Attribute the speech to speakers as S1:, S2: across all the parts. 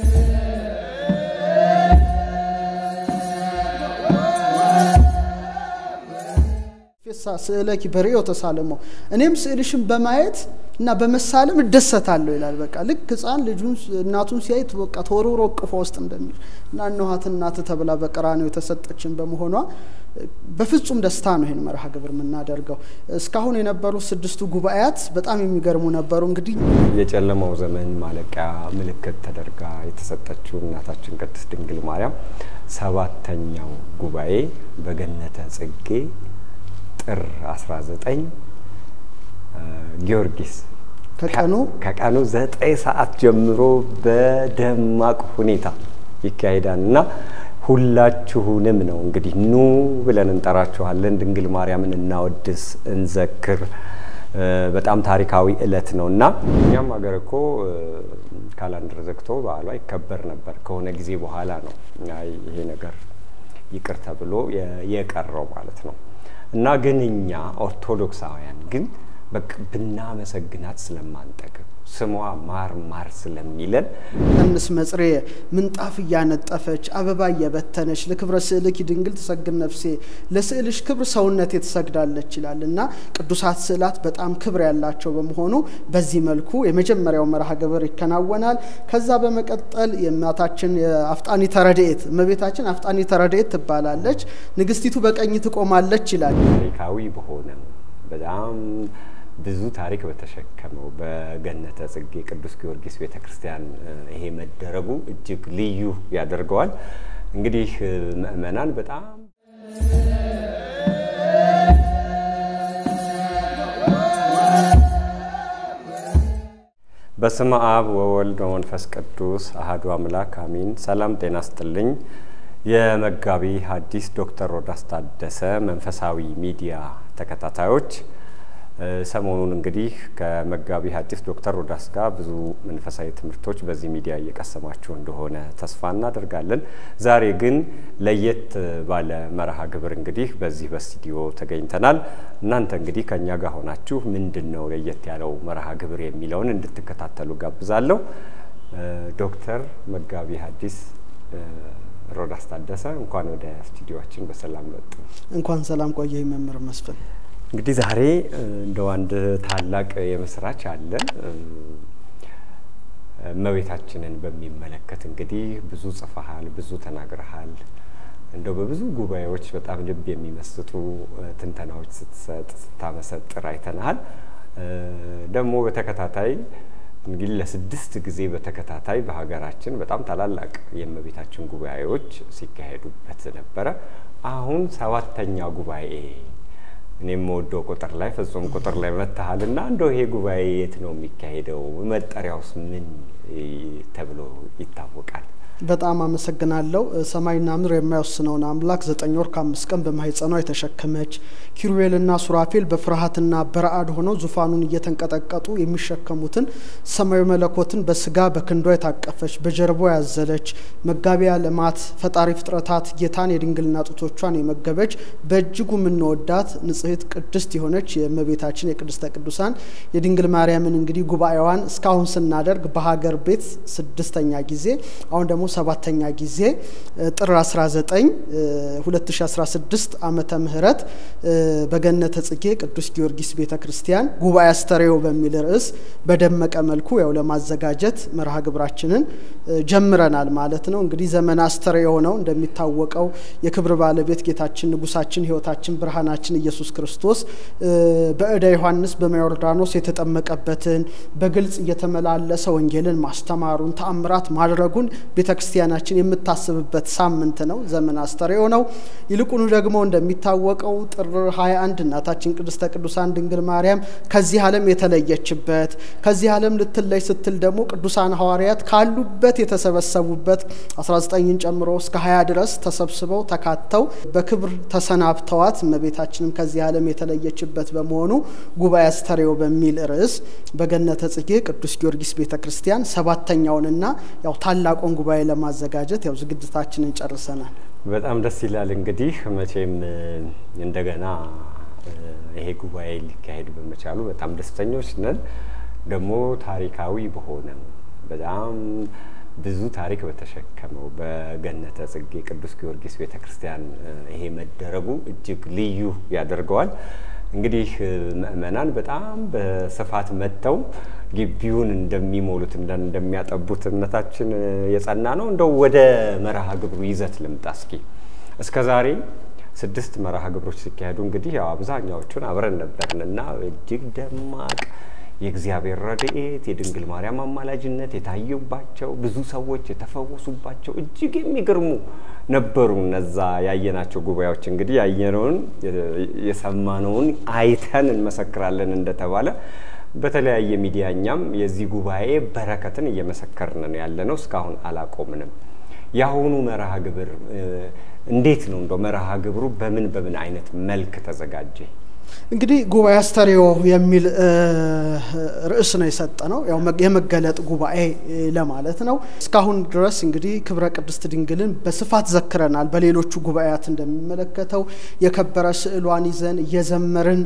S1: ፌሳ ስእለኪ በርእዮ ተሳለሞ እኔም ስዕልሽን በማየት እና በመሳለም እደሰታለሁ ይላል። በቃ ልክ ሕፃን ልጁን እናቱን ሲያይ በቃ ተወርውሮ እቅፏ ውስጥ እንደሚል እና እነኋት እናት ተብላ በቀራንዮ የተሰጠችን በመሆኗ በፍጹም ደስታ ነው ይህን መርሃ ግብር የምናደርገው። እስካሁን የነበሩ ስድስቱ ጉባኤያት በጣም የሚገርሙ ነበሩ። እንግዲህ
S2: የጨለማው ዘመን ማለቂያ ምልክት ተደርጋ የተሰጠችው እናታችን ቅድስት ድንግል ማርያም ሰባተኛው ጉባኤ በገነተ ጽጌ ጥር 19 ጊዮርጊስ
S1: ከቀኑ
S2: ከቀኑ ዘጠኝ ሰዓት ጀምሮ በደማቅ ሁኔታ ይካሄዳል እና ሁላችሁንም ነው እንግዲህ ኑ ብለን እንጠራችኋለን። ድንግል ማርያምን እናወድስ፣ እንዘክር። በጣም ታሪካዊ እለት ነው እና እኛም ሀገር እኮ ካላንደር ዘግቶ በዓሏ ይከበር ነበር። ከሆነ ጊዜ በኋላ ነው ይሄ ነገር ይቅር ተብሎ የቀረው ማለት ነው። እና ግን እኛ ኦርቶዶክሳውያን ግን በቃ ብናመሰግናት ስለማንጠግብ ስሟ ማር ማር ስለሚለን
S1: እንስ መጽሬ ምንጣፍ እያነጠፈች አበባ እየበተነች ለክብረ ስዕልኪ ድንግል ትሰግድ ነፍሴ ለስዕልሽ ክብር ሰውነቴ ትሰግዳለች ይላል እና ቅዱሳት ስዕላት በጣም ክብር ያላቸው በመሆኑ በዚህ መልኩ የመጀመሪያው መርሃ ግብር ይከናወናል። ከዛ በመቀጠል የእናታችን የአፍጣኒ ተረድኤት እመቤታችን አፍጣኒ ተረድኤት ትባላለች። ንግስቲቱ በቀኝ ትቆማለች ይላል።
S2: ታሪካዊ በሆነ በጣም ብዙ ታሪክ በተሸከመው በገነተ ጽጌ ቅዱስ ጊዮርጊስ ቤተ ክርስቲያን ይሄ መደረጉ እጅግ ልዩ ያደርገዋል። እንግዲህ ምእመናን በጣም በስመ አብ ወወልድ ወመንፈስ ቅዱስ አሐዱ አምላክ አሚን። ሰላም ጤና ስጥልኝ። የመጋቢ ሐዲስ ዶክተር ሮዳስ ታደሰ መንፈሳዊ ሚዲያ ተከታታዮች ሰሞኑን እንግዲህ ከመጋቢ ሐዲስ ዶክተር ሮዳስ ጋር ብዙ መንፈሳዊ ትምህርቶች በዚህ ሚዲያ እየቀሰማችሁ እንደሆነ ተስፋ እናደርጋለን። ዛሬ ግን ለየት ባለ መርሃ ግብር እንግዲህ በዚህ በስቱዲዮ ተገኝተናል። እናንተ እንግዲህ ከእኛ ጋር ሆናችሁ ምንድን ነው ለየት ያለው መርሃ ግብር የሚለውን እንድትከታተሉ ጋብዛለሁ። ዶክተር መጋቢ ሐዲስ ሮዳስ ታደሰ እንኳን ወደ ስቱዲዮችን በሰላም መጡ።
S1: እንኳን ሰላም ቆየ መምህር መስፍን።
S2: እንግዲህ ዛሬ እንደው አንድ ታላቅ የምስራች አለ። እመቤታችንን በሚመለከት እንግዲህ ብዙ ጽፈሃል፣ ብዙ ተናግረሃል። እንደው በብዙ ጉባኤዎች በጣም ልብ የሚመስጡ ትንተናዎች ስትሰጥ ስታመሰጥር አይተናሃል። ደግሞ በተከታታይ እንግዲህ ለስድስት ጊዜ በተከታታይ በሀገራችን በጣም ታላላቅ የእመቤታችን ጉባኤዎች ሲካሄዱበት ነበረ። አሁን ሰባተኛ ጉባኤ እኔም የምወደው ቁጥር ላይ ፍጹም ቁጥር ላይ መታሃል እና እንደው ይሄ ጉባኤ የት ነው የሚካሄደው? መጠሪያውስ ምን ተብሎ ይታወቃል?
S1: በጣም አመሰግናለሁ። ሰማይና ምድር የማይወስነውን አምላክ ዘጠኝ ወር ከአምስት ቀን በማህፀኗ የተሸከመች ኪሩቤልና ሱራፌል በፍርሃትና በረአድ ሆነው ዙፋኑን እየተንቀጠቀጡ የሚሸከሙትን ሰማያዊ መለኮትን በስጋ በክንዷ የታቀፈች በጀርባዋ ያዘለች መጋቢያ ልማት ፈጣሪ ፍጥረታት ጌታን የድንግልና ጡቶቿን የመገበች በእጅጉ የምንወዳት ንጽሕት ቅድስት የሆነች የእመቤታችን የቅድስተ ቅዱሳን የድንግል ማርያምን እንግዲህ ጉባኤዋን እስካሁን ስናደርግ በሀገር ቤት ስድስተኛ ጊዜ አሁን ደግሞ ሰባተኛ ጊዜ ጥር 19 2016 ዓመተ ምህረት በገነተ ጽጌ ቅዱስ ጊዮርጊስ ቤተ ክርስቲያን ጉባኤ አስተርእዮ በሚል ርዕስ በደመቀ መልኩ ያው ለማዘጋጀት መርሃ ግብራችንን ጀምረናል ማለት ነው። እንግዲህ ዘመን አስተርእዮ ነው እንደሚታወቀው የክብር ባለቤት ጌታችን ንጉሳችን ሕይወታችን ብርሃናችን ኢየሱስ ክርስቶስ በእደ ዮሐንስ በዮርዳኖስ የተጠመቀበትን በግልጽ እየተመላለሰ ወንጌልን ማስተማሩን ተአምራት ማድረጉን ቤተ ክርስቲያናችን የምታስብበት ሳምንት ነው። ዘመን አስተርእዮ ነው። ይልቁኑ ደግሞ እንደሚታወቀው ጥር 21 እናታችን ቅድስተ ቅዱሳን ድንግል ማርያም ከዚህ ዓለም የተለየችበት ከዚህ ዓለም ልትለይ ስትል ደግሞ ቅዱሳን ሐዋርያት ካሉበት የተሰበሰቡበት 19ን ጨምሮ እስከ 20 ድረስ ተሰብስበው ተካተው በክብር ተሰናብተዋት እመቤታችንም ከዚህ ዓለም የተለየችበት በመሆኑ ጉባኤ አስተርእዮ በሚል ርዕስ በገነተ ጽጌ ቅዱስ ጊዮርጊስ ቤተ ክርስቲያን ሰባተኛውንና ያው ታላቁን ጉባኤ ለማዘጋጀት ያው ዝግጅታችንን ጨርሰናል።
S2: በጣም ደስ ይላል። እንግዲህ መቼም እንደገና ይሄ ጉባኤ ሊካሄድ በመቻሉ በጣም ደስተኞች ነን። ደግሞ ታሪካዊ በሆነ በጣም ብዙ ታሪክ በተሸከመው በገነተ ጽጌ ቅዱስ ጊዮርጊስ ቤተ ክርስቲያን ይሄ መደረጉ እጅግ ልዩ ያደርገዋል። እንግዲህ ምእመናን በጣም በስፋት መጥተው ግቢውን እንደሚሞሉት እንደሚያጠቡት እምነታችን የጸና ነው። እንደው ወደ መርሃ ግብሩ ይዘት ልምጣ እስኪ እስከ ዛሬ ስድስት መርሃ ግብሮች ሲካሄዱ እንግዲህ ያው አብዛኛዎቹን አብረን ነበርን እና እጅግ ደማቅ የእግዚአብሔር ረድኤት የድንግል ማርያም አማላጅነት የታዩባቸው ብዙ ሰዎች የተፈወሱባቸው እጅግ የሚገርሙ ነበሩ። እነዛ ያየናቸው ጉባኤዎች እንግዲህ ያየነውን የሰማነውን አይተን እንመሰክራለን እንደተባለ በተለያየ ሚዲያ እኛም የዚህ ጉባኤ በረከትን እየመሰከርን ነው ያለ ነው። እስካሁን አላቆምንም። የአሁኑ መርሃ ግብር እንዴት ነው? እንደው መርሃ ግብሩ በምን በምን አይነት መልክ ተዘጋጀ?
S1: እንግዲህ ጉባኤ አስተርእዮ የሚል ርዕስ ነው የሰጠ ነው። ያው የመገለጥ ጉባኤ ለማለት ነው። እስካሁን ድረስ እንግዲህ ክብረ ቅድስት ድንግልን በስፋት ዘክረናል። በሌሎቹ ጉባኤያት እንደሚመለከተው የከበረ ስዕሏን ይዘን እየዘመርን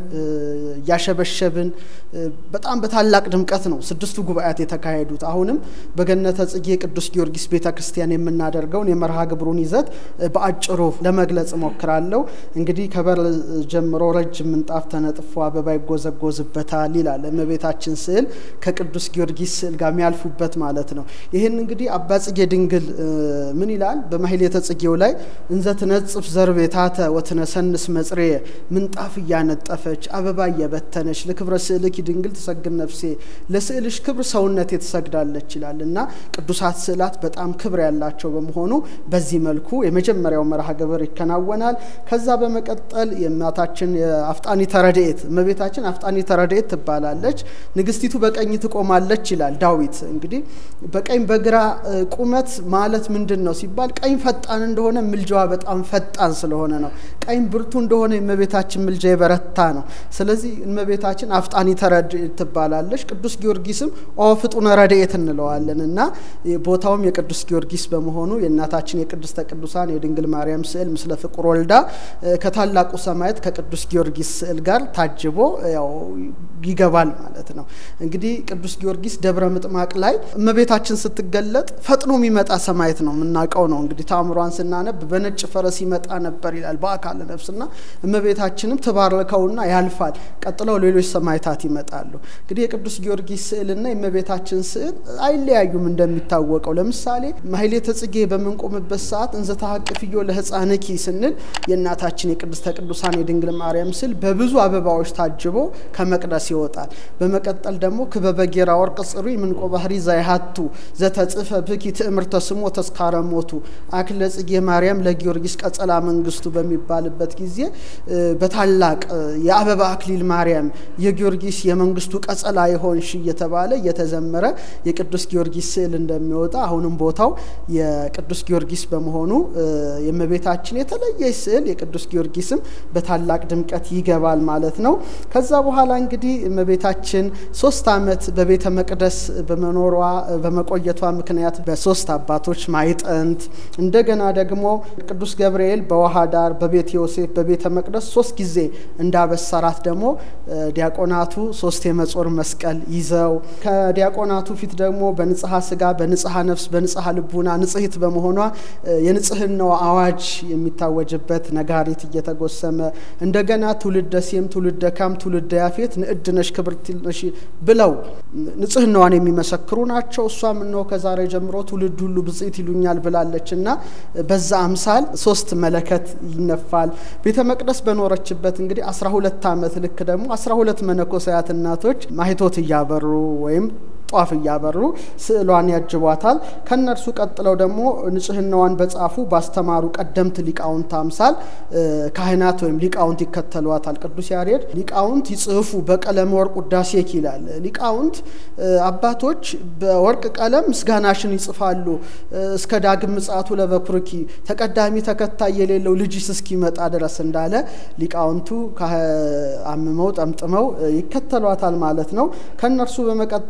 S1: እያሸበሸብን በጣም በታላቅ ድምቀት ነው ስድስቱ ጉባኤያት የተካሄዱት። አሁንም በገነተ ጽጌ ቅዱስ ጊዮርጊስ ቤተ ክርስቲያን የምናደርገውን የመርሃ ግብሩን ይዘት በአጭሩ ለመግለጽ እሞክራለሁ። እንግዲህ ከበር ጀምሮ ረጅም ምንጣፍ ተነጥፎ አበባ ይጎዘጎዝበታል ይላል። እመቤታችን ስዕል ከቅዱስ ጊዮርጊስ ስዕል ጋር የሚያልፉበት ማለት ነው። ይህን እንግዲህ አባ ጽጌ ድንግል ምን ይላል? በማሕሌተ ጽጌው ላይ እንዘ ትነጽፍ ዘርቤታተ ወትነሰንስ መጽሬየ ምንጣፍ እያነጠፈች አበባ እየበተነች ለክብረ ስዕልኪ ድንግል ትሰግድ ነፍሴ፣ ለስዕልሽ ክብር ሰውነቴ ትሰግዳለች ይላል እና ቅዱሳት ስዕላት በጣም ክብር ያላቸው በመሆኑ በዚህ መልኩ የመጀመሪያው መርሃ ግብር ይከናወናል። ከዛ በመቀጠል የእናታችን አፍጣኒ ተረድኤት እመቤታችን አፍጣኒ ተረድኤት ትባላለች። ንግስቲቱ በቀኝ ትቆማለች ይላል ዳዊት። እንግዲህ በቀኝ በግራ ቁመት ማለት ምንድን ነው ሲባል ቀኝ ፈጣን እንደሆነ ምልጃዋ በጣም ፈጣን ስለሆነ ነው። ቀኝ ብርቱ እንደሆነ የእመቤታችን ምልጃ የበረታ ነው። ስለዚህ እመቤታችን አፍጣኒ ተረድኤት ትባላለች። ቅዱስ ጊዮርጊስም ኦ ፍጡነ ረድኤት እንለዋለን እና ቦታውም የቅዱስ ጊዮርጊስ በመሆኑ የእናታችን የቅድስተ ቅዱሳን የድንግል ማርያም ስዕል ምስለ ፍቁር ወልዳ ከታላቁ ሰማዕት ከቅዱስ ጊዮርጊስ ስዕል ጋር ታጅቦ ያው ይገባል ማለት ነው። እንግዲህ ቅዱስ ጊዮርጊስ ደብረ ምጥማቅ ላይ እመቤታችን ስትገለጥ ፈጥኖ የሚመጣ ሰማዕት ነው የምናውቀው ነው። እንግዲህ ታምሯን ስናነብ በነጭ ፈረስ ይመጣ ነበር ይላል በአካለ ነፍስና እመቤታችንም ትባርከውና ያልፋል። ቀጥለው ሌሎች ሰማዕታት ይመጣሉ። እንግዲህ የቅዱስ ጊዮርጊስ ስዕልና የእመቤታችን ስዕል አይለያዩም እንደሚታወቀው። ለምሳሌ ማሕሌተ ጽጌ በምንቆምበት ሰዓት እንዘ ተሐቅፍዮ ለሕፃንኪ ስንል የእናታችን የቅድስተ ቅዱሳን የድንግል ማርያም ስዕል በብዙ አበባዎች ታጅቦ ከመቅደስ ይወጣል። በመቀጠል ደግሞ ክበበ ጌራ ወርቅ ጽሩይ ምንቆ ባህሪ ዛይሃቱ ዘተጽፈ ብኪ ትእምርተ ስሞ ተስካረ ሞቱ አክለ ጽጌ ማርያም ለጊዮርጊስ ቀጸላ መንግስቱ በሚባልበት ጊዜ በታላቅ የአበባ አክሊል ማርያም የጊዮርጊስ የመንግስቱ ቀጸላ የሆንሽ እየተባለ እየተዘመረ የቅዱስ ጊዮርጊስ ስዕል እንደሚወጣ አሁንም ቦታው የቅዱስ ጊዮርጊስ በመሆኑ የእመቤታችን የተለየ ስዕል የቅዱስ ጊዮርጊስም በታላቅ ድምቀት ይገባል ማለት ነው። ከዛ በኋላ እንግዲህ እመቤታችን ሶስት ዓመት በቤተ መቅደስ በመኖሯ በመቆየቷ ምክንያት በሶስት አባቶች ማይጠንት እንደገና ደግሞ ቅዱስ ገብርኤል በውሃ ዳር በቤተ ዮሴፍ በቤተ መቅደስ ሶስት ጊዜ እንዳበሰራት ደግሞ ዲያቆናቱ ሶስት የመጾር መስቀል ይዘው ከዲያቆናቱ ፊት ደግሞ በንጽሐ ስጋ በንጽሐ ነፍስ በንጽሐ ልቡና ንጽሕት በመሆኗ የንጽህናው አዋጅ የሚታወጅበት ነጋሪት እየተጎሰመ እንደገና ትውልደ ሴም ትውልደ ካም ትውልደ ያፌት ንዕድ ነሽ ክብርት ነሽ ብለው ንጽህናዋን የሚመሰክሩ ናቸው። እሷም እነሆ ከዛሬ ጀምሮ ትውልድ ሁሉ ብጽዕት ይሉኛል ብላለች እና በዛ አምሳል ሶስት መለከት ይነፋል። ቤተ መቅደስ በኖረችበት እንግዲህ አስራ ሁለት ዓመት ልክ ደግሞ አስራ ሁለት መነኮሳያት እናቶች ማኅቶት እያበሩ ወይም ጧፍ እያበሩ ስዕሏን ያጅቧታል። ከነርሱ ቀጥለው ደግሞ ንጽህናዋን በጻፉ ባስተማሩ ቀደምት ሊቃውንት አምሳል ካህናት ወይም ሊቃውንት ይከተሏታል። ቅዱስ ያሬድ ሊቃውንት ይጽፉ በቀለመ ወርቅ ውዳሴኪ ይላል። ሊቃውንት አባቶች በወርቅ ቀለም ምስጋናሽን ይጽፋሉ እስከ ዳግም ምጽአቱ ለበኩርኪ ተቀዳሚ ተከታይ የሌለው ልጅስ እስኪመጣ ድረስ እንዳለ ሊቃውንቱ አምመው ጠምጥመው ይከተሏታል ማለት ነው። ከነርሱ በመቀጠል ደግሞ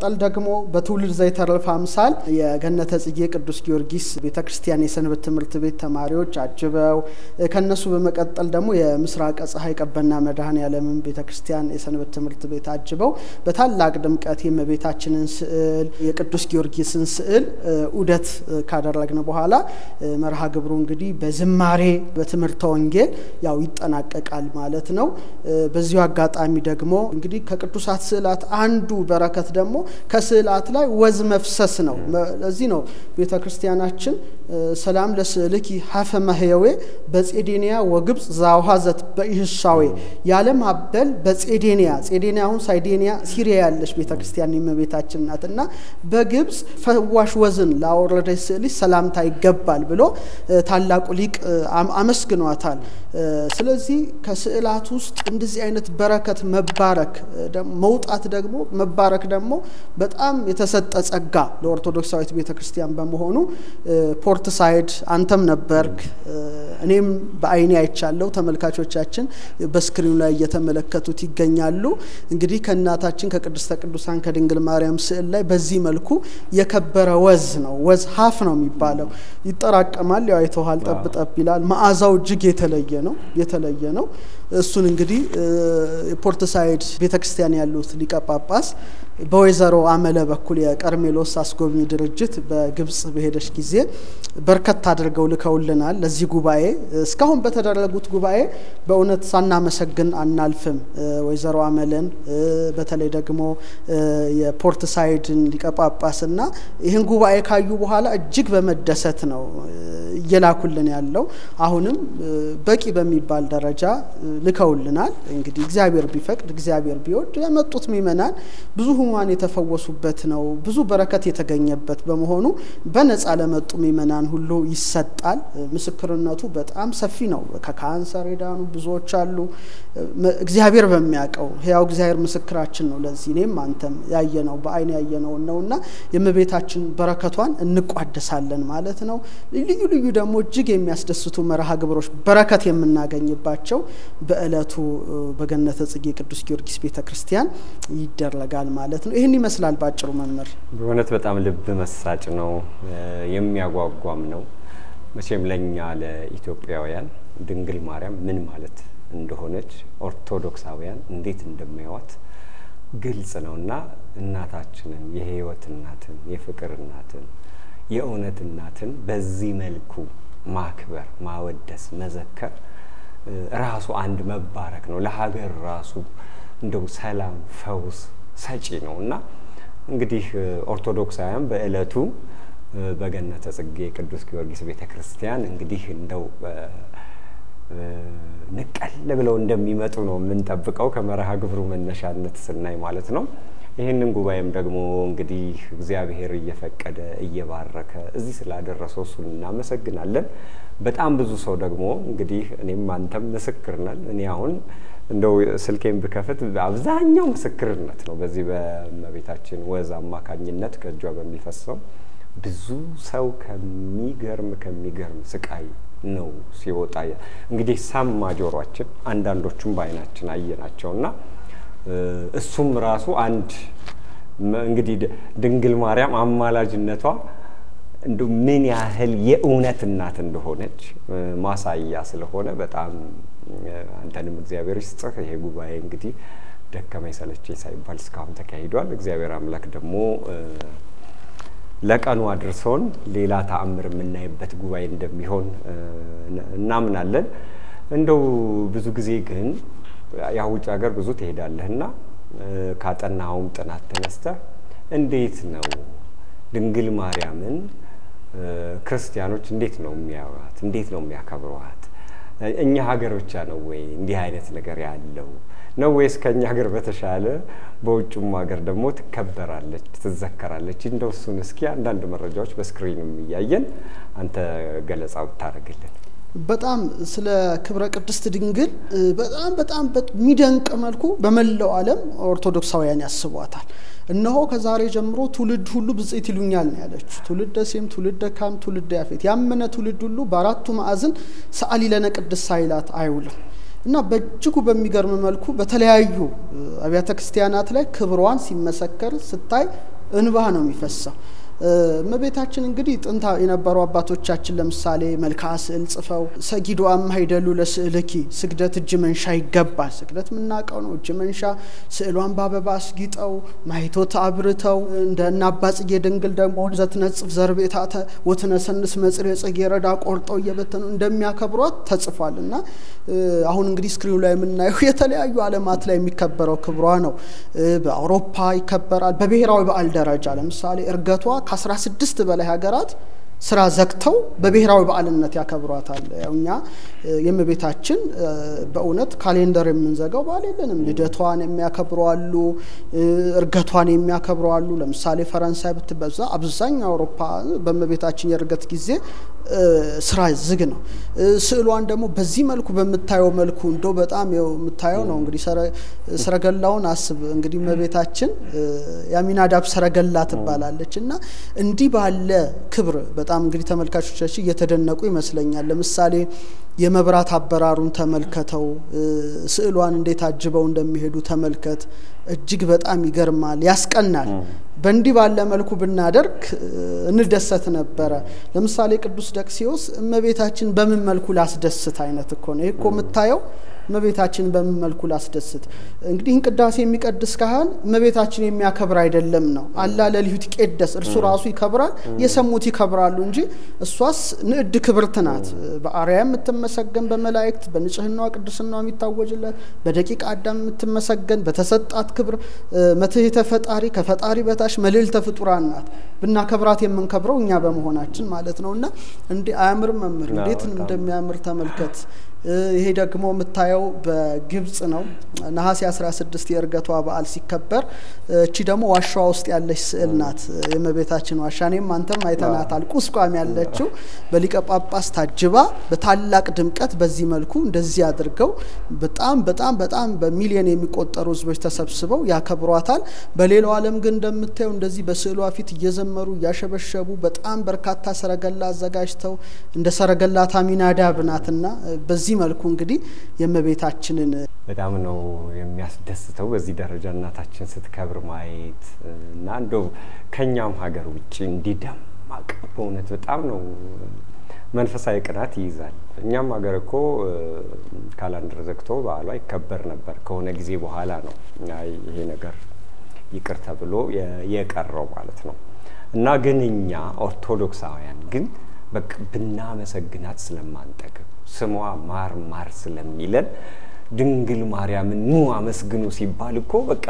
S1: ደግሞ በትውልድ ዘይተረፈ አምሳል የገነተ ጽጌ ቅዱስ ጊዮርጊስ ቤተ ክርስቲያን የሰንበት ትምህርት ቤት ተማሪዎች አጅበው ከነሱ በመቀጠል ደግሞ የምስራቀ ፀሐይ ቀበና መድኃኔ ዓለምን ቤተ ክርስቲያን የሰንበት ትምህርት ቤት አጅበው በታላቅ ድምቀት የእመቤታችንን ስዕል የቅዱስ ጊዮርጊስን ስዕል ዑደት ካደረግን በኋላ መርሃ ግብሩ እንግዲህ በዝማሬ በትምህርተ ወንጌል ያው ይጠናቀቃል ማለት ነው። በዚሁ አጋጣሚ ደግሞ እንግዲህ ከቅዱሳት ስዕላት አንዱ በረከት ደግሞ ከስዕላት ላይ ወዝ መፍሰስ ነው። ለዚህ ነው ቤተ ክርስቲያናችን ሰላም ለስዕልኪ ሀፈ ማህየዌ በጼዴንያ ወግብፅ ዛውሃዘት በኢህሳዌ ያለም አበል በጼዴንያ ጼዴንያ አሁን ሳይዴንያ ሲሪያ ያለች ቤተ ክርስቲያን የእመቤታችን ናት እና በግብፅ ፈዋሽ ወዝን ላወረደች ስዕልሽ ሰላምታ ይገባል ብሎ ታላቁ ሊቅ አመስግኗታል። ስለዚህ ከስዕላት ውስጥ እንደዚህ አይነት በረከት መባረክ መውጣት ደግሞ መባረክ ደግሞ በጣም የተሰጠ ጸጋ ለኦርቶዶክሳዊት ቤተ ክርስቲያን በመሆኑ ፖርት ሳይድ አንተም ነበርክ፣ እኔም በአይኔ አይቻለሁ። ተመልካቾቻችን በስክሪኑ ላይ እየተመለከቱት ይገኛሉ። እንግዲህ ከእናታችን ከቅድስተ ቅዱሳን ከድንግል ማርያም ስዕል ላይ በዚህ መልኩ የከበረ ወዝ ነው። ወዝ ሀፍ ነው የሚባለው። ይጠራቀማል፣ ያው አይተዋል፣ ጠብ ጠብ ይላል። መዓዛው እጅግ የተለየ ነው የተለየ ነው። እሱን እንግዲህ የፖርት ሳይድ ቤተ ክርስቲያን ያሉት ሊቀ ጳጳስ በወይዘሮ አመለ በኩል የቀርሜሎስ አስጎብኚ ድርጅት በግብጽ በሄደች ጊዜ በርከት አድርገው ልከውልናል። ለዚህ ጉባኤ እስካሁን በተደረጉት ጉባኤ በእውነት ሳናመሰግን አናልፍም። ወይዘሮ አመለን በተለይ ደግሞ የፖርት ሳይድን ሊቀ ጳጳስና ይህን ጉባኤ ካዩ በኋላ እጅግ በመደሰት ነው እየላኩልን ያለው። አሁንም በቂ በሚባል ደረጃ ልከውልናል። እንግዲህ እግዚአብሔር ቢፈቅድ እግዚአብሔር ቢወድ የመጡት ምእመናን ብዙ ሕሙማን የተፈወሱበት ነው። ብዙ በረከት የተገኘበት በመሆኑ በነፃ ለመጡ ምእመናን ሁሉ ይሰጣል። ምስክርነቱ በጣም ሰፊ ነው። ከካንሰር የዳኑ ብዙዎች አሉ። እግዚአብሔር በሚያውቀው ሕያው እግዚአብሔር ምስክራችን ነው። ለዚህ እኔም አንተም ያየነው በአይን ያየነው ነውና የእመቤታችን በረከቷን እንቋደሳለን ማለት ነው። ልዩ ልዩ ደግሞ እጅግ የሚያስደስቱ መርሃ ግብሮች በረከት የምናገኝባቸው በእለቱ በገነተ ጽጌ ቅዱስ ጊዮርጊስ ቤተ ክርስቲያን ይደረጋል ማለት ነው። ይህን ይመስላል በአጭሩ መምህር።
S2: በእውነት በጣም ልብ መሳጭ ነው፣ የሚያጓጓም ነው። መቼም ለእኛ ለኢትዮጵያውያን ድንግል ማርያም ምን ማለት እንደሆነች ኦርቶዶክሳውያን እንዴት እንደሚያዋት ግልጽ ነው እና እናታችንን የሕይወት እናትን የፍቅር እናትን የእውነት እናትን በዚህ መልኩ ማክበር፣ ማወደስ፣ መዘከር ራሱ አንድ መባረክ ነው። ለሀገር ራሱ እንደው ሰላም፣ ፈውስ ሰጪ ነው እና እንግዲህ ኦርቶዶክሳውያን በእለቱ በገነተ ጽጌ ቅዱስ ጊዮርጊስ ቤተ ክርስቲያን እንግዲህ እንደው ንቀል ብለው እንደሚመጡ ነው የምንጠብቀው ከመርሃ ግብሩ መነሻነት ስናይ ማለት ነው። ይህንን ጉባኤም ደግሞ እንግዲህ እግዚአብሔር እየፈቀደ እየባረከ እዚህ ስላደረሰው እሱን እናመሰግናለን። በጣም ብዙ ሰው ደግሞ እንግዲህ እኔም አንተም ምስክር ነን። እኔ አሁን እንደው ስልኬን ብከፍት አብዛኛው ምስክርነት ነው። በዚህ በእመቤታችን ወዝ አማካኝነት ከእጇ በሚፈሰው ብዙ ሰው ከሚገርም ከሚገርም ስቃይ ነው ሲወጣ እንግዲህ ሰማ ጆሯችን፣ አንዳንዶቹም በዓይናችን አየናቸውና እሱም ራሱ አንድ እንግዲህ ድንግል ማርያም አማላጅነቷ እንደ ምን ያህል የእውነት እናት እንደሆነች ማሳያ ስለሆነ በጣም አንተንም እግዚአብሔር ይስጥህ። ይሄ ጉባኤ እንግዲህ ደከመኝ ሰለቸኝ ሳይባል እስካሁን ተካሂዷል። እግዚአብሔር አምላክ ደግሞ ለቀኑ አድርሶን ሌላ ተአምር የምናይበት ጉባኤ እንደሚሆን እናምናለን። እንደው ብዙ ጊዜ ግን ያው ውጭ ሀገር ብዙ ትሄዳለህና ካጠናኸውም ጥናት ተነስተህ እንዴት ነው ድንግል ማርያምን ክርስቲያኖች እንዴት ነው የሚያዩዋት? እንዴት ነው የሚያከብረዋት? እኛ ሀገር ብቻ ነው ወይ እንዲህ አይነት ነገር ያለው ነው ወይስ ከእኛ ሀገር በተሻለ በውጭም ሀገር ደግሞ ትከበራለች፣ ትዘከራለች? እንደው እሱን እስኪ አንዳንድ መረጃዎች በስክሪንም እያየን አንተ ገለጻ ብታደርግልን።
S1: በጣም ስለ ክብረ ቅድስት ድንግል በጣም በጣም በሚደንቅ መልኩ በመላው ዓለም ኦርቶዶክሳውያን ያስቧታል። እነሆ ከዛሬ ጀምሮ ትውልድ ሁሉ ብጽዕት ይሉኛል ነው ያለችው። ትውልደ ሴም፣ ትውልደ ካም፣ ትውልደ ያፌት ያመነ ትውልድ ሁሉ በአራቱ ማዕዝን ሰአሊ ለነ ቅድስት ሳይላት አይውልም እና በእጅጉ በሚገርም መልኩ በተለያዩ አብያተ ክርስቲያናት ላይ ክብሯን ሲመሰከር ስታይ እንባ ነው የሚፈሰው። እመቤታችን እንግዲህ ጥንታ የነበሩ አባቶቻችን ለምሳሌ መልክዓ ስዕል ጽፈው ሰጊዶ አማይደሉ ለስዕልኪ ስግደት እጅ መንሻ ይገባል። ስግደት የምናውቀው ነው። እጅ መንሻ ስዕሏን በአበባ አስጊጠው ማይቶት አብርተው እንደ እና አባ ጽጌ ድንግል ደግሞ ዘትነጽፍ ዘርቤታተ ወትነሰንስ መጽሬ ጽጌ ረዳ ቆርጠው እየበተኑ እንደሚያከብሯት ተጽፏል እና አሁን እንግዲህ ስክሪኑ ላይ የምናየው የተለያዩ ዓለማት ላይ የሚከበረው ክብሯ ነው። በአውሮፓ ይከበራል። በብሔራዊ በዓል ደረጃ ለምሳሌ እርገቷ ከአስራ ስድስት በላይ ሀገራት ስራ ዘግተው በብሔራዊ በዓልነት ያከብሯታል። ያው እኛ የእመቤታችን በእውነት ካሌንደር የምንዘጋው በዓል የለንም። ልደቷን የሚያከብሩ አሉ፣ እርገቷን የሚያከብሩ አሉ። ለምሳሌ ፈረንሳይ ብትበዛ አብዛኛው አውሮፓ በእመቤታችን የእርገት ጊዜ ስራ ዝግ ነው። ስዕሏን ደግሞ በዚህ መልኩ በምታየው መልኩ እንደው በጣም የምታየው ነው እንግዲህ ሰረገላውን አስብ እንግዲህ እመቤታችን የአሚናዳብ ሰረገላ ትባላለች እና እንዲህ ባለ ክብር በጣም እንግዲህ ተመልካቾቻችን እየተደነቁ ይመስለኛል። ለምሳሌ የመብራት አበራሩን ተመልከተው፣ ስዕሏን እንዴት አጅበው እንደሚሄዱ ተመልከት። እጅግ በጣም ይገርማል፣ ያስቀናል። በእንዲህ ባለ መልኩ ብናደርግ እንደሰት ነበረ። ለምሳሌ ቅዱስ ደቅሲዎስ እመቤታችን በምን መልኩ ላስደስት አይነት እኮ ነው። ይህ እኮ የምታየው እመቤታችን በምን መልኩ ላስደስት። እንግዲህ ይህን ቅዳሴ የሚቀድስ ካህን እመቤታችን የሚያከብር አይደለም ነው። አላ ለልዩት ይቄደስ እርሱ ራሱ ይከብራል፣ የሰሙት ይከብራሉ እንጂ እሷስ ንዕድ ክብርት ናት። በአርያ የምትመሰገን በመላእክት በንጽህናዋ ቅድስናዋ የሚታወጅለት በደቂቀ አዳም የምትመሰገን በተሰጣት ክብር መትሕተ ፈጣሪ ከፈጣሪ በታች መልዕልተ ፍጡራን ናት። ብናከብራት የምንከብረው እኛ በመሆናችን ማለት ነው። እና እንዲህ አያምርም? መምህር እንዴት እንደሚያምር ተመልከት። ይሄ ደግሞ የምታየው በግብጽ ነው። ነሐሴ 16 የእርገቷ በዓል ሲከበር፣ እቺ ደግሞ ዋሻዋ ውስጥ ያለች ስዕል ናት። የእመቤታችን ዋሻ እኔም አንተም አይተናታል። ቁስቋም ያለችው በሊቀ ጳጳስ ታጅባ በታላቅ ድምቀት በዚህ መልኩ እንደዚህ አድርገው በጣም በጣም በጣም በሚሊዮን የሚቆጠሩ ሕዝቦች ተሰብስበው ያከብሯታል። በሌላው ዓለም ግን እንደምታየው እንደዚህ በስዕሏ ፊት እየዘመሩ እያሸበሸቡ በጣም በርካታ ሰረገላ አዘጋጅተው እንደ ሰረገላ ታሚናዳብ ናትና በዚህ መልኩ እንግዲህ የእመቤታችንን
S2: በጣም ነው የሚያስደስተው በዚህ ደረጃ እናታችን ስትከብር ማየት እና እንደው ከኛም ሀገር ውጭ እንዲህ ደማቅ በእውነት በጣም ነው መንፈሳዊ ቅናት ይይዛል። እኛም ሀገር እኮ ካላንደር ዘግቶ በዓሏ ይከበር ነበር። ከሆነ ጊዜ በኋላ ነው ይሄ ነገር ይቅር ተብሎ የቀረው ማለት ነው እና ግን እኛ ኦርቶዶክሳውያን ግን በቃ ብናመሰግናት ስለማንጠግብ ስሟ ማር ማር ስለሚለን ድንግል ማርያምን ኑ አመስግኑ ሲባል እኮ በቃ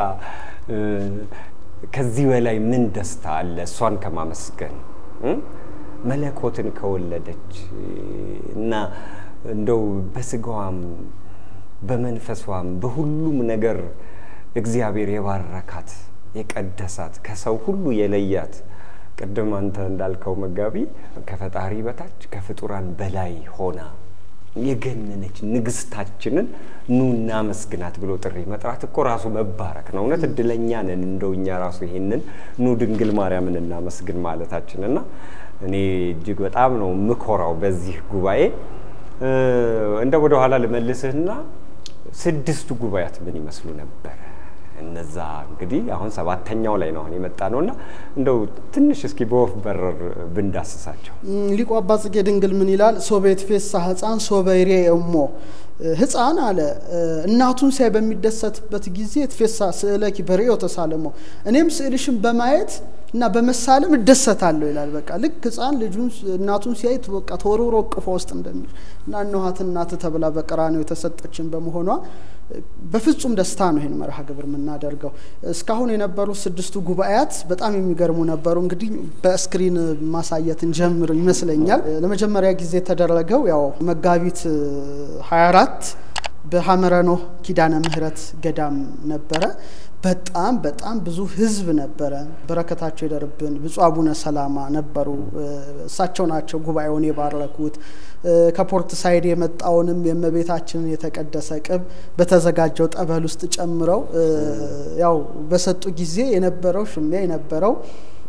S2: ከዚህ በላይ ምን ደስታ አለ? እሷን ከማመስገን መለኮትን ከወለደች እና እንደው በስጋዋም በመንፈሷም በሁሉም ነገር እግዚአብሔር የባረካት የቀደሳት ከሰው ሁሉ የለያት ቅድም አንተ እንዳልከው መጋቢ ከፈጣሪ በታች ከፍጡራን በላይ ሆና የገነነች ንግስታችንን ኑ እናመስግናት ብሎ ጥሪ መጥራት እኮ ራሱ መባረክ ነው። እውነት እድለኛ ነን እንደው እኛ ራሱ ይሄንን ኑ ድንግል ማርያምን እናመስግን ማለታችን እና እኔ እጅግ በጣም ነው ምኮራው በዚህ ጉባኤ። እንደ ወደ ኋላ ልመልስህና ስድስቱ ጉባኤያት ምን ይመስሉ ነበረ? እነዛ እንግዲህ አሁን ሰባተኛው ላይ ነው አሁን የመጣ ነው እና እንደው ትንሽ እስኪ በወፍ በረር ብንዳስሳቸው።
S1: ሊቁ አባ ጽጌ ድንግል ምን ይላል? ሶቤት ፌሳ ህፃን ሶበይሬ እሞ ህፃን አለ እናቱን ሲያይ በሚደሰትበት ጊዜ ትፌሳ ስእለኪ በርእዮ ተሳለሞ እኔም ስዕልሽን በማየት እና በመሳለም እደሰታለሁ ይላል። በቃ ልክ ህፃን ልጁን እናቱን ሲያይ በቃ ተወርውሮ እቅፏ ውስጥ እንደሚል እና እነኋት እናት ተብላ በቀራንዮ የተሰጠችን በመሆኗ በፍጹም ደስታ ነው ይህን መርሃ ግብር የምናደርገው። እስካሁን የነበሩ ስድስቱ ጉባኤያት በጣም የሚገርሙ ነበሩ። እንግዲህ በስክሪን ማሳየት እንጀምር ይመስለኛል። ለመጀመሪያ ጊዜ የተደረገው ያው መጋቢት 24 በሐመረኖ ኪዳነ ምሕረት ገዳም ነበረ። በጣም በጣም ብዙ ህዝብ ነበረ። በረከታቸው ይደርብን። ብፁዕ አቡነ ሰላማ ነበሩ። እሳቸው ናቸው ጉባኤውን የባረኩት። ከፖርት ሳይድ የመጣውንም የእመቤታችንን የተቀደሰ ቅብ በተዘጋጀው ጠበል ውስጥ ጨምረው ያው በሰጡ ጊዜ የነበረው ሽሚያ የነበረው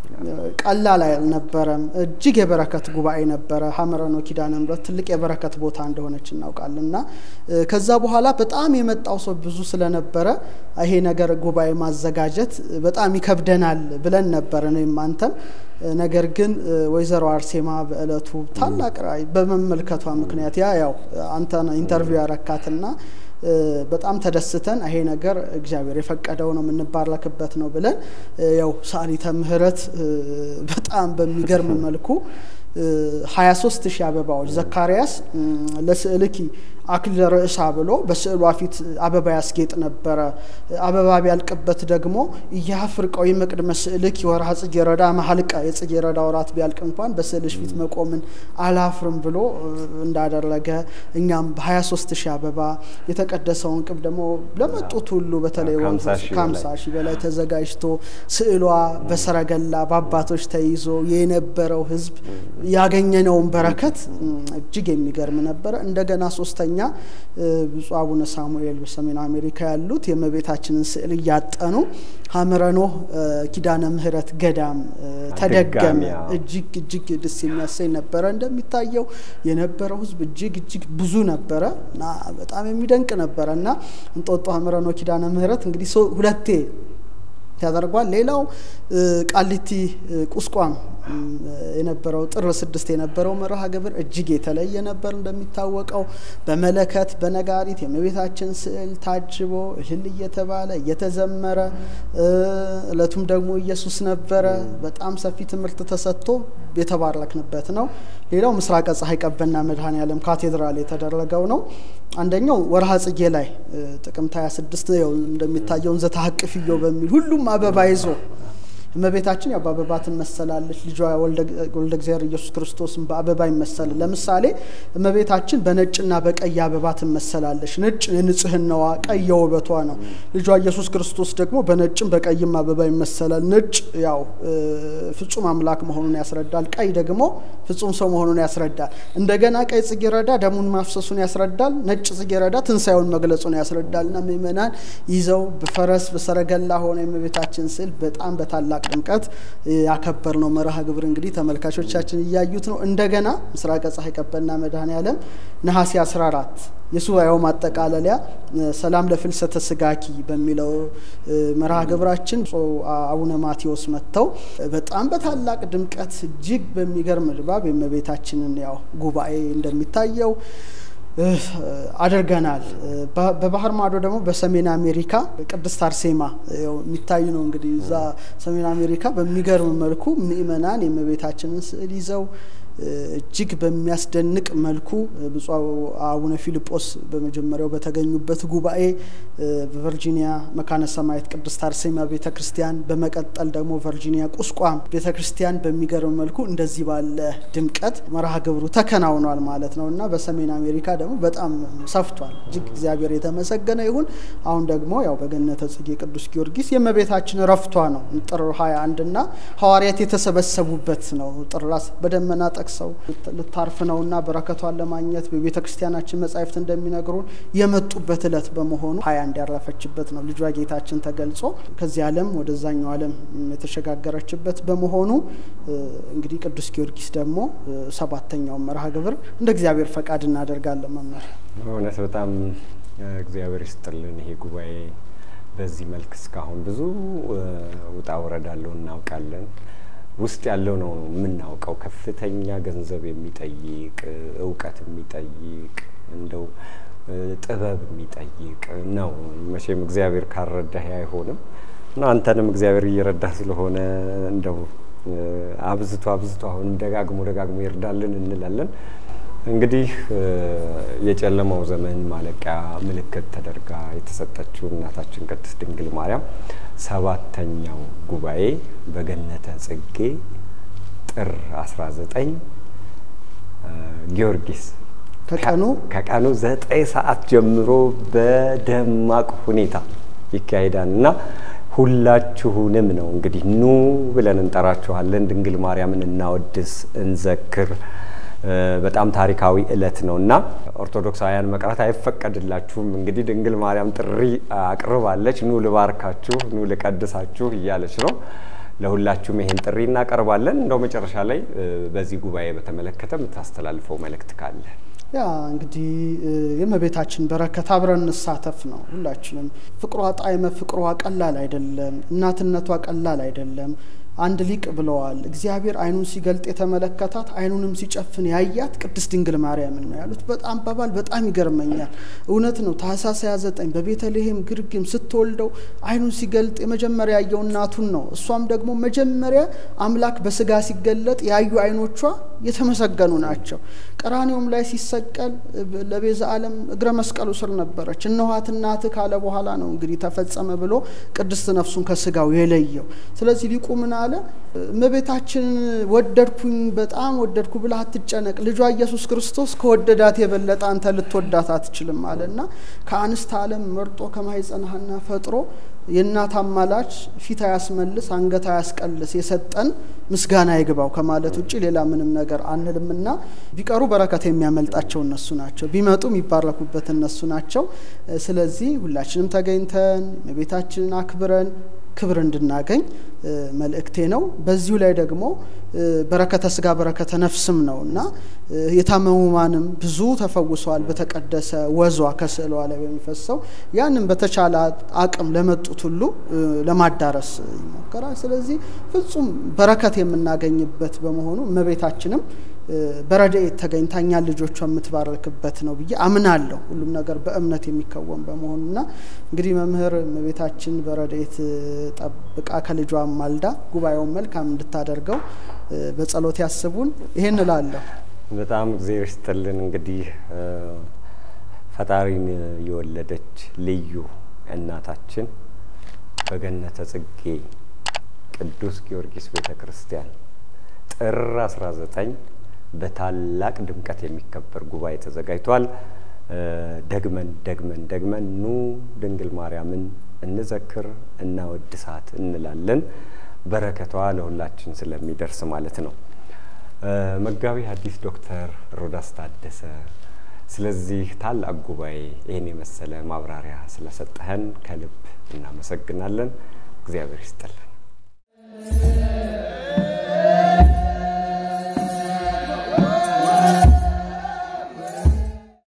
S1: ቀላል አልነበረም። እጅግ የበረከት ጉባኤ ነበረ። ሐመረኖ ኪዳነ ምሕረት ትልቅ የበረከት ቦታ እንደሆነች እናውቃለን እና ከዛ በኋላ በጣም የመጣው ሰው ብዙ ስለነበረ ይሄ ነገር ጉባኤ ማዘጋጀት በጣም ይከብደናል ብለን ነበረ እኔም አንተም። ነገር ግን ወይዘሮ አርሴማ በእለቱ ታላቅ ራእይ በመመልከቷ ምክንያት ያ ያው አንተ ኢንተርቪው ያረካትና በጣም ተደስተን ይሄ ነገር እግዚአብሔር የፈቀደው ነው የምንባረክበት ነው ብለን ያው ሰዓሊተ ምሕረት በጣም በሚገርም መልኩ ሀያ ሶስት ሺህ አበባዎች ዘካርያስ ለስዕልኪ አክሊለ ርእሳ ብሎ በስዕሏ ፊት አበባ ያስጌጥ ነበረ። አበባ ቢያልቅበት ደግሞ እያፍርቀው የመቅድመ ስዕልኪ ወርሃ ጽጌረዳ መሀልቀ የጽጌረዳ ወራት ቢያልቅ እንኳን በስዕልሽ ፊት መቆምን አላፍርም ብሎ እንዳደረገ እኛም በሀያ ሶስት ሺህ አበባ የተቀደሰውን ቅብ ደግሞ ለመጡት ሁሉ በተለይ ከሀምሳ ሺህ በላይ ተዘጋጅቶ ስዕሏ በሰረገላ በአባቶች ተይዞ የነበረው ህዝብ ያገኘነውን በረከት እጅግ የሚገርም ነበረ። እንደገና ሶስተኛ ብፁዕ አቡነ ሳሙኤል በሰሜን አሜሪካ ያሉት የእመቤታችንን ስዕል እያጠኑ ሐመረኖ ኪዳነ ምሕረት ገዳም ተደገመ። እጅግ እጅግ ደስ የሚያሰኝ ነበረ። እንደሚታየው የነበረው ህዝብ እጅግ እጅግ ብዙ ነበረ እና በጣም የሚደንቅ ነበረ እና እንጦጦ ሐመረኖ ኪዳነ ምሕረት እንግዲህ ሁለቴ ያደርጓል። ሌላው ቃሊቲ ቁስቋም የነበረው ጥር ስድስት የነበረው መርሃ ግብር እጅግ የተለየ ነበር። እንደሚታወቀው በመለከት በነጋሪት የእመቤታችን ስዕል ታጅቦ እልል እየተባለ እየተዘመረ እለቱም ደግሞ ኢየሱስ ነበረ። በጣም ሰፊ ትምህርት ተሰጥቶ የተባረክንበት ነው። ሌላው ምስራቀ ፀሐይ ቀበና መድኃኔ ዓለም ካቴድራል የተደረገው ነው። አንደኛው ወርሃ ጽጌ ላይ ጥቅምት 26 ነው እንደሚታየው እንዘ ተሐቅፍዮ በሚል ሁሉም አበባ ይዞ እመቤታችን ያው በአበባ ትመሰላለች። ልጇ ወልደ እግዚአብሔር ኢየሱስ ክርስቶስን በአበባ ይመሰል። ለምሳሌ እመቤታችን በነጭና በቀይ አበባ ትመሰላለች። ነጭ የንጽህናዋ፣ ቀይ የውበቷ ነው። ልጇ ኢየሱስ ክርስቶስ ደግሞ በነጭም በቀይም አበባ ይመሰላል። ነጭ ያው ፍጹም አምላክ መሆኑን ያስረዳል። ቀይ ደግሞ ፍጹም ሰው መሆኑን ያስረዳል። እንደገና ቀይ ጽጌረዳ ደሙን ማፍሰሱን ያስረዳል። ነጭ ጽጌረዳ ትንሣኤውን መግለጹን ያስረዳል። እና ምእመናን ይዘው በፈረስ በሰረገላ ሆነ የእመቤታችን ስዕል በጣም በታላቅ ድምቀት ያከበር ነው መርሃ ግብር እንግዲህ ተመልካቾቻችን እያዩት ነው። እንደገና ምስራቀ ፀሐይ ቀበና መድኃኔ ዓለም ነሐሴ 14 የሱባኤው ማጠቃለያ ሰላም ለፍልሰተ ስጋኪ በሚለው መርሃ ግብራችን አቡነ ማቴዎስ መጥተው በጣም በታላቅ ድምቀት እጅግ በሚገርም ድባብ የእመቤታችንን ያው ጉባኤ እንደሚታየው አድርገናል። በባህር ማዶ ደግሞ በሰሜን አሜሪካ ቅድስት አርሴማ የሚታይ ነው። እንግዲህ እዛ ሰሜን አሜሪካ በሚገርም መልኩ ምእመናን የእመቤታችንን ስዕል ይዘው እጅግ በሚያስደንቅ መልኩ ብፁዕ አቡነ ፊልጶስ በመጀመሪያው በተገኙበት ጉባኤ በቨርጂኒያ መካነ ሰማያት ቅድስት አርሴማ ቤተ ክርስቲያን፣ በመቀጠል ደግሞ ቨርጂኒያ ቁስቋም ቤተ ክርስቲያን በሚገርም መልኩ እንደዚህ ባለ ድምቀት መርሃ ግብሩ ተከናውኗል ማለት ነው እና በሰሜን አሜሪካ ደግሞ በጣም ሰፍቷል። እጅግ እግዚአብሔር የተመሰገነ ይሁን። አሁን ደግሞ ያው በገነተ ጽጌ ቅዱስ ጊዮርጊስ የእመቤታችን ረፍቷ ነው ጥር 21 እና ሐዋርያት የተሰበሰቡበት ነው ጥር በደመና ጠቅሰው ልታርፍ ነውና በረከቷን ለማግኘት በቤተ ክርስቲያናችን መጻሕፍት እንደሚነግሩን የመጡበት እለት በመሆኑ ሀያ አንድ ያረፈችበት ነው። ልጇ ጌታችን ተገልጾ ከዚህ ዓለም ወደዛኛው ዓለም የተሸጋገረችበት በመሆኑ እንግዲህ ቅዱስ ጊዮርጊስ ደግሞ ሰባተኛውን መርሃ ግብር እንደ እግዚአብሔር ፈቃድ እናደርጋለን። መምህር
S2: እውነት በጣም እግዚአብሔር ይስጥልን። ይሄ ጉባኤ በዚህ መልክ እስካሁን ብዙ ውጣ ውረድ አለው እናውቃለን። ውስጥ ያለው ነው የምናውቀው። ከፍተኛ ገንዘብ የሚጠይቅ እውቀት የሚጠይቅ እንደው ጥበብ የሚጠይቅ ነው። መቼም እግዚአብሔር ካልረዳህ አይሆንም እና አንተንም እግዚአብሔር እየረዳህ ስለሆነ እንደው አብዝቶ አብዝቶ አሁንም ደጋግሞ ደጋግሞ ይርዳልን እንላለን። እንግዲህ የጨለማው ዘመን ማለቂያ ምልክት ተደርጋ የተሰጠችው እናታችን ቅድስት ድንግል ማርያም ሰባተኛው ጉባኤ በገነተ ጽጌ ጥር 19 ጊዮርጊስ
S1: ከቀኑ
S2: ከቀኑ ዘጠኝ ሰዓት ጀምሮ በደማቅ ሁኔታ ይካሄዳል እና ሁላችሁንም ነው እንግዲህ ኑ ብለን እንጠራችኋለን። ድንግል ማርያምን እናወድስ፣ እንዘክር። በጣም ታሪካዊ እለት ነው እና ኦርቶዶክሳውያን መቅረት አይፈቀድላችሁም። እንግዲህ ድንግል ማርያም ጥሪ አቅርባለች። ኑ ልባርካችሁ፣ ኑ ልቀድሳችሁ እያለች ነው። ለሁላችሁም ይሄን ጥሪ እናቀርባለን። እንደው መጨረሻ ላይ በዚህ ጉባኤ በተመለከተ የምታስተላልፈው መልእክት ካለ?
S1: ያ እንግዲህ የእመቤታችን በረከት አብረን እንሳተፍ ነው። ሁላችንም ፍቅሯ ጣዕመ ፍቅሯ ቀላል አይደለም። እናትነቷ ቀላል አይደለም። አንድ ሊቅ ብለዋል፣ እግዚአብሔር ዓይኑን ሲገልጥ የተመለከታት ዓይኑንም ሲጨፍን ያያት ቅድስት ድንግል ማርያምን ነው ያሉት። በጣም አባባል በጣም ይገርመኛል። እውነት ነው። ታኅሳስ 29 በቤተልሔም ግርግም ስትወልደው ዓይኑን ሲገልጥ የመጀመሪያ ያየው እናቱን ነው። እሷም ደግሞ መጀመሪያ አምላክ በስጋ ሲገለጥ ያዩ ዓይኖቿ የተመሰገኑ ናቸው። ቀራኔውም ላይ ሲሰቀል ለቤዛ ዓለም እግረ መስቀሉ ስር ነበረች። እነኋት እናትህ ካለ በኋላ ነው እንግዲህ ተፈጸመ ብሎ ቅድስት ነፍሱን ከስጋው የለየው። ስለዚህ ሊቁ ምን አለ? እመቤታችንን ወደድኩኝ በጣም ወደድኩ ብላ አትጨነቅ። ልጇ ኢየሱስ ክርስቶስ ከወደዳት የበለጠ አንተ ልትወዳት አትችልም አለና ከአንስት ዓለም መርጦ ከማኅፀነ ሐና ፈጥሮ የእናት አማላች ፊት አያስመልስ አንገት አያስቀልስ የሰጠን ምስጋና ይግባው ከማለት ውጭ ሌላ ምንም ነገር አንልምና ቢቀሩ በረከት የሚያመልጣቸው እነሱ ናቸው፣ ቢመጡ የሚባረኩበት እነሱ ናቸው። ስለዚህ ሁላችንም ተገኝተን እመቤታችንን አክብረን ክብር እንድናገኝ መልእክቴ ነው። በዚሁ ላይ ደግሞ በረከተ ስጋ በረከተ ነፍስም ነው እና የታመሙማንም ብዙ ተፈውሰዋል። በተቀደሰ ወዟ ከስዕሏ ላይ በሚፈሰው ያንም በተቻለ አቅም ለመጡት ሁሉ ለማዳረስ ይሞከራል። ስለዚህ ፍጹም በረከት የምናገኝበት በመሆኑ እመቤታችንም በረድኤት ተገኝታ እኛን ልጆቿ የምትባረክበት ነው ብዬ አምናለሁ። ሁሉም ነገር በእምነት የሚከወን በመሆኑና እንግዲህ መምህር እመቤታችን በረድኤት ጠብቃ ከልጇ ማልዳ ጉባኤውን መልካም እንድታደርገው በጸሎት ያስቡን። ይሄን እላለሁ።
S2: በጣም እግዚአብሔር ይስጥልን። እንግዲህ ፈጣሪን የወለደች ልዩ እናታችን በገነተ ጽጌ ቅዱስ ጊዮርጊስ ቤተ ክርስቲያን ጥር 19 በታላቅ ድምቀት የሚከበር ጉባኤ ተዘጋጅቷል። ደግመን ደግመን ደግመን ኑ ድንግል ማርያምን እንዘክር እናወድሳት እንላለን። በረከቷ ለሁላችን ስለሚደርስ ማለት ነው። መጋቢ ሐዲስ ዶክተር ሮዳስ ታደሰ ስለዚህ ታላቅ ጉባኤ ይህን የመሰለ ማብራሪያ ስለሰጠህን ከልብ እናመሰግናለን። እግዚአብሔር ይስጥልን።